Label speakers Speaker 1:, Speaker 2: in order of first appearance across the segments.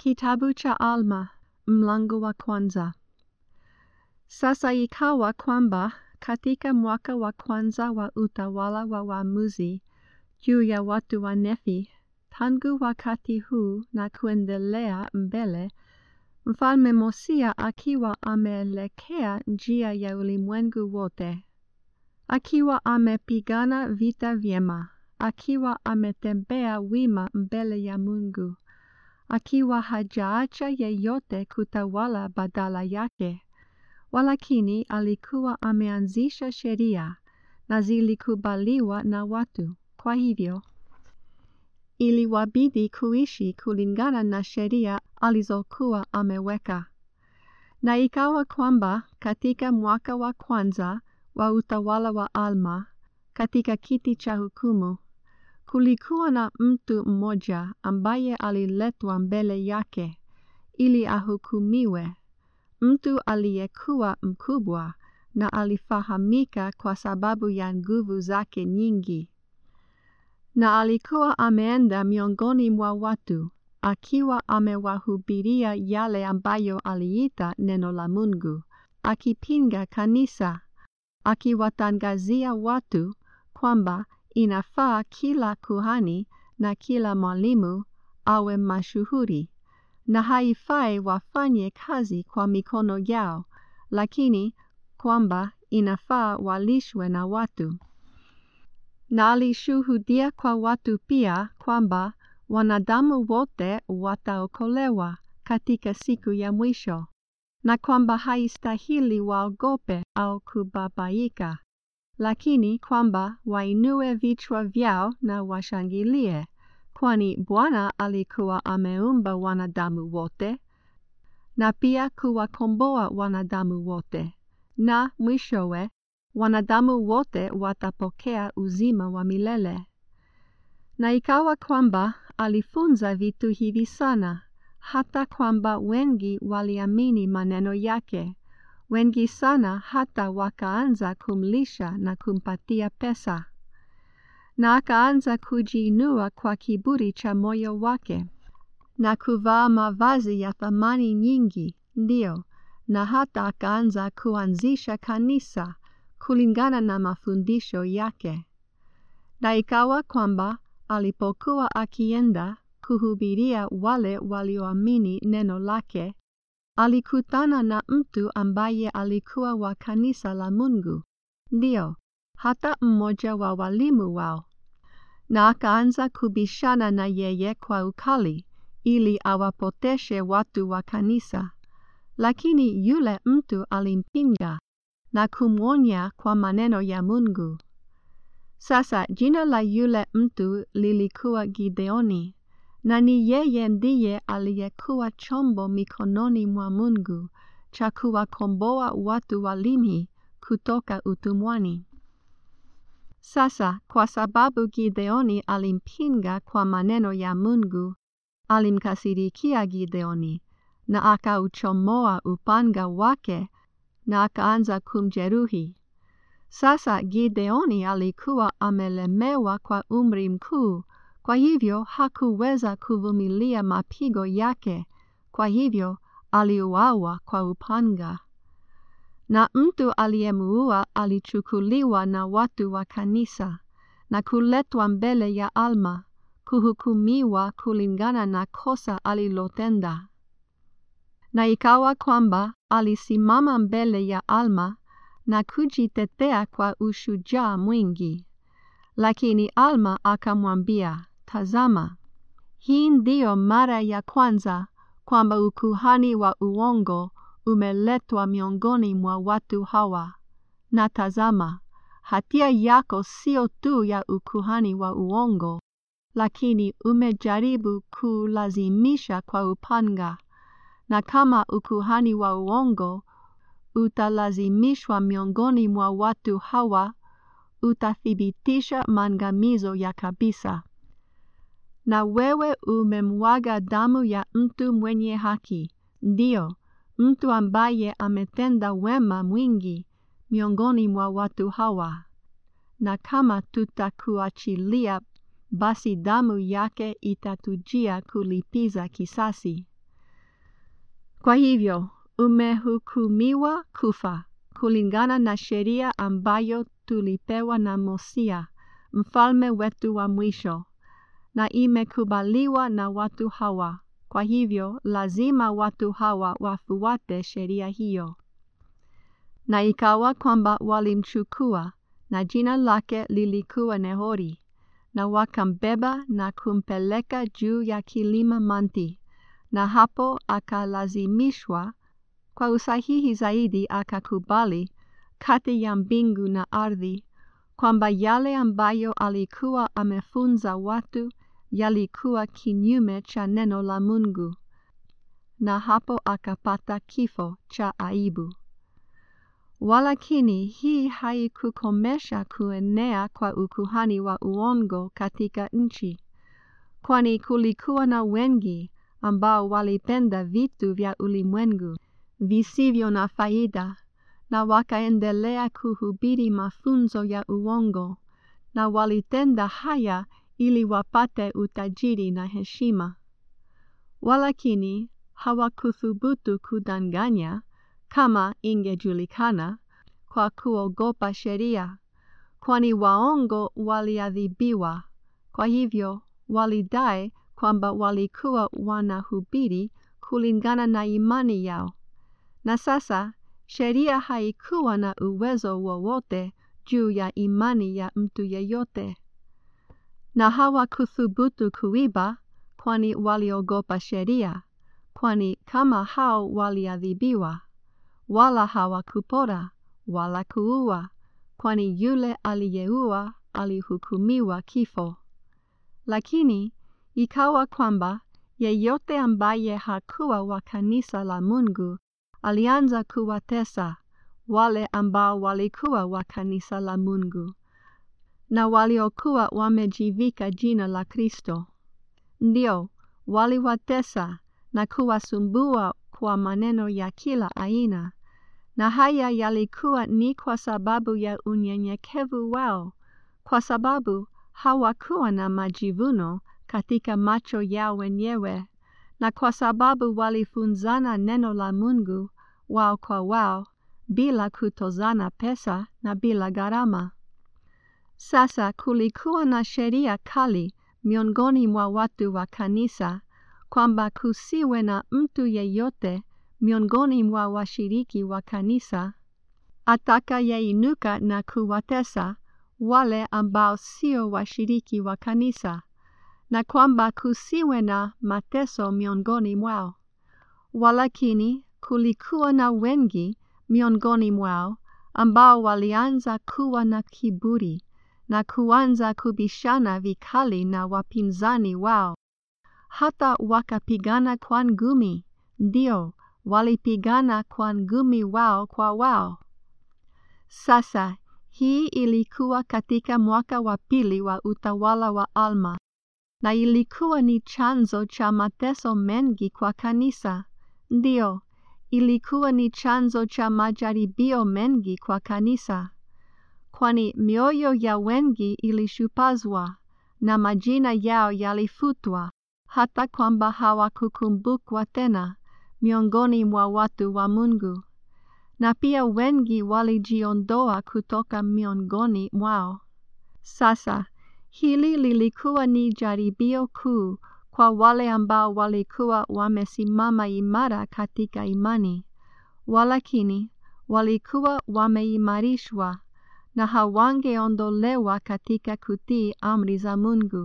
Speaker 1: Kitabu cha Alma mlango wa kwanza. Sasa ikawa kwamba katika mwaka wa kwanza wa utawala wa waamuzi juu ya watu wa Nefi, tangu wakati huu na kuendelea mbele, mfalme Mosia akiwa ameelekea njia ya ulimwengu wote, akiwa amepigana vita vyema, akiwa ametembea wima mbele ya Mungu, akiwa hajaacha yeyote kutawala badala yake, walakini alikuwa ameanzisha sheria na zilikubaliwa na watu. Kwa hivyo iliwabidi kuishi kulingana na sheria alizokuwa ameweka. Na ikawa kwamba katika mwaka wa kwanza wa utawala wa Alma, katika kiti cha hukumu, kulikuwa na mtu mmoja ambaye aliletwa mbele yake ili ahukumiwe, mtu aliyekuwa mkubwa na alifahamika kwa sababu ya nguvu zake nyingi. Na alikuwa ameenda miongoni mwa watu, akiwa amewahubiria yale ambayo aliita neno la Mungu, akipinga kanisa, akiwatangazia watu kwamba inafaa kila kuhani na kila mwalimu awe mashuhuri, na haifai wafanye kazi kwa mikono yao, lakini kwamba inafaa walishwe na watu. Na alishuhudia kwa watu pia kwamba wanadamu wote wataokolewa katika siku ya mwisho, na kwamba haistahili waogope au kubabaika, lakini kwamba wainue vichwa vyao na washangilie, kwani Bwana alikuwa ameumba wanadamu wote, na pia kuwakomboa wanadamu wote, na mwishowe wanadamu wote watapokea uzima wa milele. Na ikawa kwamba alifunza vitu hivi sana, hata kwamba wengi waliamini maneno yake, wengi sana hata wakaanza kumlisha na kumpatia pesa. Na akaanza kujiinua kwa kiburi cha moyo wake, na kuvaa mavazi ya thamani nyingi, ndio, na hata akaanza kuanzisha kanisa kulingana na mafundisho yake. Na ikawa kwamba alipokuwa akienda kuhubiria wale walioamini neno lake, alikutana na mtu ambaye alikuwa wa kanisa la Mungu, ndio, hata mmoja wa walimu wao, na akaanza kubishana na yeye kwa ukali ili awapoteshe watu wa kanisa. Lakini yule mtu alimpinga na kumwonya kwa maneno ya Mungu. Sasa jina la yule mtu lilikuwa Gideoni, na ni yeye ndiye aliyekuwa chombo mikononi mwa Mungu cha kuwakomboa watu wa Limhi kutoka utumwani. Sasa kwa sababu Gideoni alimpinga kwa maneno ya Mungu, alimkasirikia Gideoni na akauchomoa upanga wake na akaanza kumjeruhi. Sasa Gideoni alikuwa amelemewa kwa umri mkuu, kwa hivyo hakuweza kuvumilia mapigo yake, kwa hivyo aliuawa kwa upanga. Na mtu aliyemuua alichukuliwa na watu wa kanisa na kuletwa mbele ya Alma kuhukumiwa kulingana na kosa alilotenda. Na ikawa kwamba alisimama mbele ya Alma na kujitetea kwa ushujaa mwingi. Lakini Alma akamwambia, Tazama, hii ndiyo mara ya kwanza kwamba ukuhani wa uongo umeletwa miongoni mwa watu hawa. Na tazama, hatia yako sio tu ya ukuhani wa uongo, lakini umejaribu kulazimisha kwa upanga na kama ukuhani wa uongo utalazimishwa miongoni mwa watu hawa, utathibitisha maangamizo ya kabisa. Na wewe umemwaga damu ya mtu mwenye haki, ndio, mtu ambaye ametenda wema mwingi miongoni mwa watu hawa. Na kama tutakuachilia, basi damu yake itatujia kulipiza kisasi. Kwa hivyo, umehukumiwa kufa kulingana na sheria ambayo tulipewa na Mosia, mfalme wetu wa mwisho, na imekubaliwa na watu hawa. Kwa hivyo, lazima watu hawa wafuate sheria hiyo. Na ikawa kwamba walimchukua, na jina lake lilikuwa Nehori, na wakambeba na kumpeleka juu ya kilima Manti, na hapo akalazimishwa kwa usahihi zaidi akakubali kati ya mbingu na ardhi kwamba yale ambayo alikuwa amefunza watu yalikuwa kinyume cha neno la Mungu, na hapo akapata kifo cha aibu. Walakini hii haikukomesha kuenea kwa ukuhani wa uongo katika nchi, kwani kulikuwa na wengi ambao walipenda vitu vya ulimwengu visivyo na faida, na wakaendelea kuhubiri mafunzo ya uongo, na walitenda haya ili wapate utajiri na heshima. Walakini hawakuthubutu kudanganya kama ingejulikana kwa kuogopa sheria, kwani waongo waliadhibiwa. Kwa hivyo walidai kwamba walikuwa wanahubiri kulingana na imani yao. Na sasa sheria haikuwa na uwezo wowote juu ya imani ya mtu yeyote, na hawakuthubutu kuiba, kwani waliogopa sheria, kwani kama hao waliadhibiwa, wala hawakupora wala kuua, kwani yule aliyeua alihukumiwa kifo. Lakini ikawa kwamba yeyote ambaye hakuwa wa kanisa la Mungu alianza kuwatesa wale ambao walikuwa wa kanisa la Mungu na waliokuwa wamejivika jina la Kristo. Ndio, waliwatesa na kuwasumbua kwa maneno ya kila aina, na haya yalikuwa ni kwa sababu ya unyenyekevu wao, kwa sababu hawakuwa na majivuno katika macho yao wenyewe, na kwa sababu walifunzana neno la Mungu wao kwa wao bila kutozana pesa na bila gharama. Sasa kulikuwa na sheria kali miongoni mwa watu wa kanisa kwamba kusiwe na mtu yeyote miongoni mwa washiriki wa kanisa atakayeinuka na kuwatesa wale ambao sio washiriki wa kanisa, na kwamba kusiwe na mateso miongoni mwao. Walakini kulikuwa na wengi miongoni mwao ambao walianza kuwa na kiburi na kuanza kubishana vikali na wapinzani wao, hata wakapigana kwa ngumi. Ndio, walipigana kwa ngumi wao kwa wao. Sasa hii ilikuwa katika mwaka wa pili wa utawala wa Alma, na ilikuwa ni chanzo cha mateso mengi kwa kanisa. Ndio, ilikuwa ni chanzo cha majaribio mengi kwa kanisa, kwani mioyo ya wengi ilishupazwa na majina yao yalifutwa, hata kwamba hawakukumbukwa tena miongoni mwa watu wa Mungu, na pia wengi walijiondoa kutoka miongoni mwao. Sasa hili lilikuwa ni jaribio kuu kwa wale ambao walikuwa wamesimama imara katika imani, walakini walikuwa wameimarishwa na hawangeondolewa katika kutii amri za Mungu,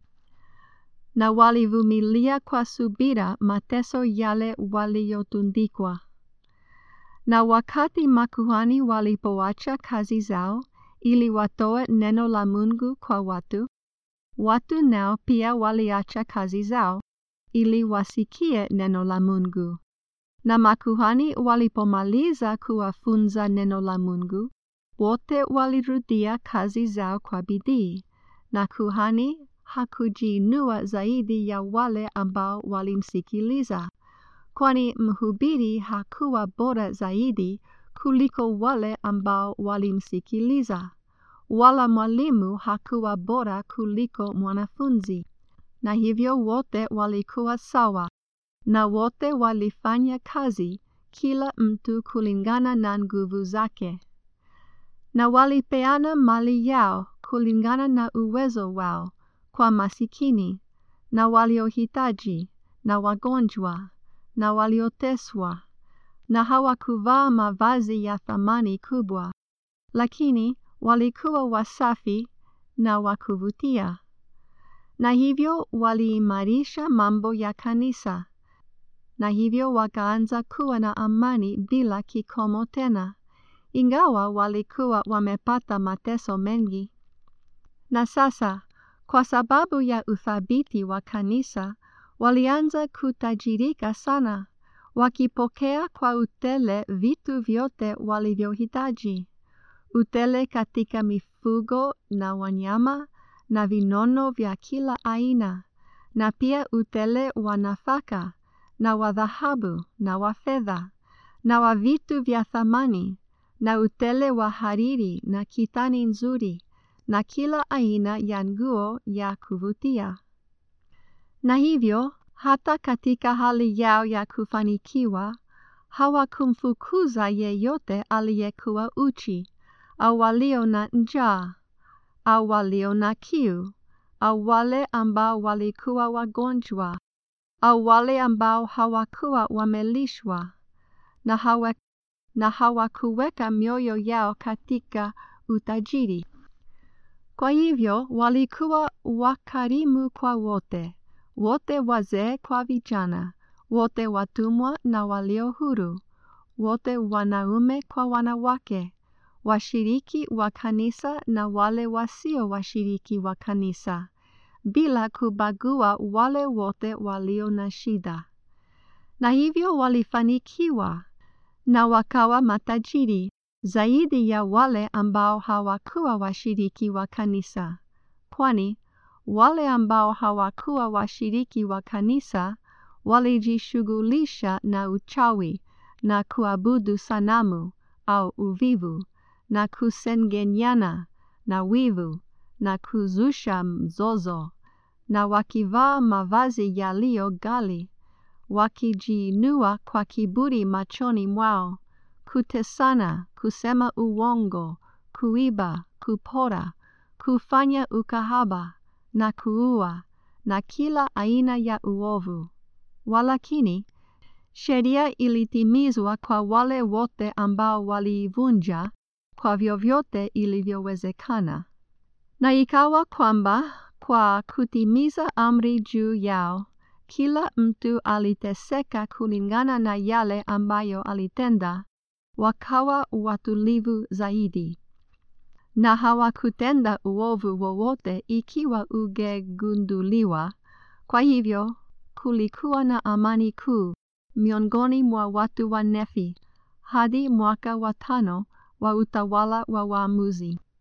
Speaker 1: na walivumilia kwa subira mateso yale waliyotundikwa. Na wakati makuhani walipoacha kazi zao ili watoe neno la Mungu kwa watu, watu nao pia waliacha kazi zao ili wasikie neno la Mungu. Na makuhani walipomaliza kuwafunza neno la Mungu, wote walirudia kazi zao kwa bidii, na kuhani hakujiinua zaidi ya wale ambao walimsikiliza, kwani mhubiri hakuwa bora zaidi kuliko wale ambao walimsikiliza, wala mwalimu hakuwa bora kuliko mwanafunzi, na hivyo wote walikuwa sawa na wote walifanya kazi kila mtu kulingana na nguvu zake, na walipeana mali yao kulingana na uwezo wao kwa masikini na waliohitaji na wagonjwa na walioteswa, na hawakuvaa mavazi ya thamani kubwa, lakini walikuwa wasafi na wa kuvutia. Na hivyo waliimarisha mambo ya kanisa, na hivyo wakaanza kuwa na amani bila kikomo tena, ingawa walikuwa wamepata mateso mengi. Na sasa, kwa sababu ya uthabiti wa kanisa, walianza kutajirika sana, wakipokea kwa utele vitu vyote walivyohitaji, utele katika mifugo na wanyama na vinono vya kila aina, na pia utele wa nafaka na wa dhahabu na wa fedha na wa vitu vya thamani na utele wa hariri na kitani nzuri na kila aina ya nguo ya kuvutia. Na hivyo hata katika hali yao ya kufanikiwa hawakumfukuza yeyote aliyekuwa uchi au walio na njaa au walio na kiu au wale ambao walikuwa wagonjwa au wale ambao hawakuwa wamelishwa na hawa na hawakuweka mioyo yao katika utajiri. Kwa hivyo walikuwa wakarimu kwa wote, wote wazee kwa vijana, wote watumwa na walio huru, wote wanaume kwa wanawake, washiriki wa kanisa na wale wasio washiriki wa kanisa, bila kubagua wale wote walio na shida. Na hivyo walifanikiwa na wakawa matajiri zaidi ya wale ambao hawakuwa washiriki wa kanisa, kwani wale ambao hawakuwa washiriki wa kanisa walijishughulisha na uchawi na kuabudu sanamu au uvivu na kusengenyana na wivu na kuzusha mzozo na wakivaa mavazi yaliyo ghali wakijiinua kwa kiburi machoni mwao, kutesana, kusema uongo, kuiba, kupora, kufanya ukahaba na kuua na kila aina ya uovu. Walakini, sheria ilitimizwa kwa wale wote ambao waliivunja kwa vyovyote ilivyowezekana. Na ikawa kwamba kwa kutimiza amri juu yao kila mtu aliteseka kulingana na yale ambayo alitenda, wakawa watulivu zaidi, na hawakutenda uovu wowote ikiwa ungegunduliwa. Kwa hivyo kulikuwa na amani kuu miongoni mwa watu wa Nefi hadi mwaka wa tano wa utawala wa waamuzi.